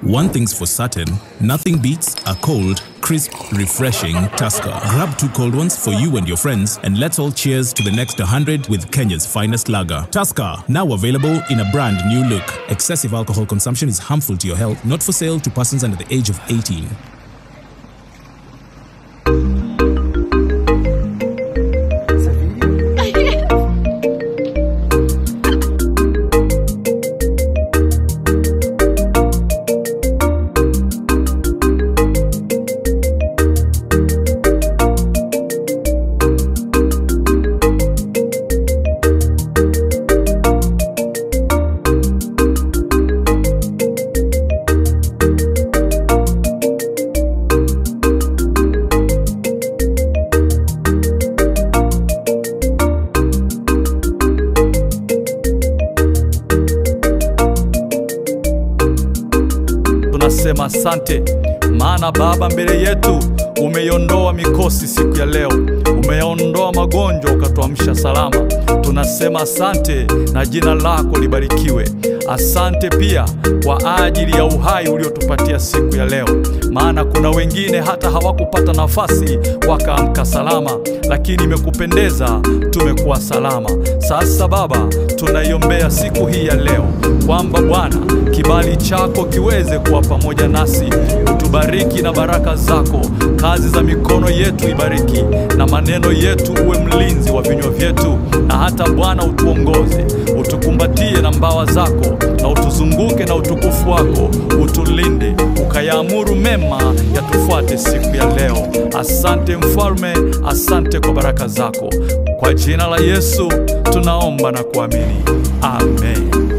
One thing's for certain, nothing beats a cold, crisp, refreshing Tusker. Grab two cold ones for you and your friends, and let's all cheers to the next 100 with Kenya's finest lager. Tusker, now available in a brand new look. Excessive alcohol consumption is harmful to your health, not for sale to persons under the age of 18. tunasema asante, maana Baba, mbele yetu umeiondoa mikosi siku ya leo, umeyaondoa magonjwa ukatuamsha salama. Tunasema asante na jina lako libarikiwe. Asante pia kwa ajili ya uhai uliotupatia siku ya leo, maana kuna wengine hata hawakupata nafasi wakaamka salama, lakini imekupendeza tumekuwa salama. Sasa Baba, tunaiombea siku hii ya leo kwamba Bwana kibali chako kiweze kuwa pamoja nasi, utubariki na baraka zako, kazi za mikono yetu ibariki, na maneno yetu uwe mlinzi wa vinywa vyetu, na hata Bwana utuongoze, utukumbatie na mbawa zako, na utuzunguke na utukufu wako, utulinde, ukayaamuru mema yatufuate siku ya leo. Asante Mfalme, asante kwa baraka zako, kwa jina la Yesu tunaomba na kuamini, amen.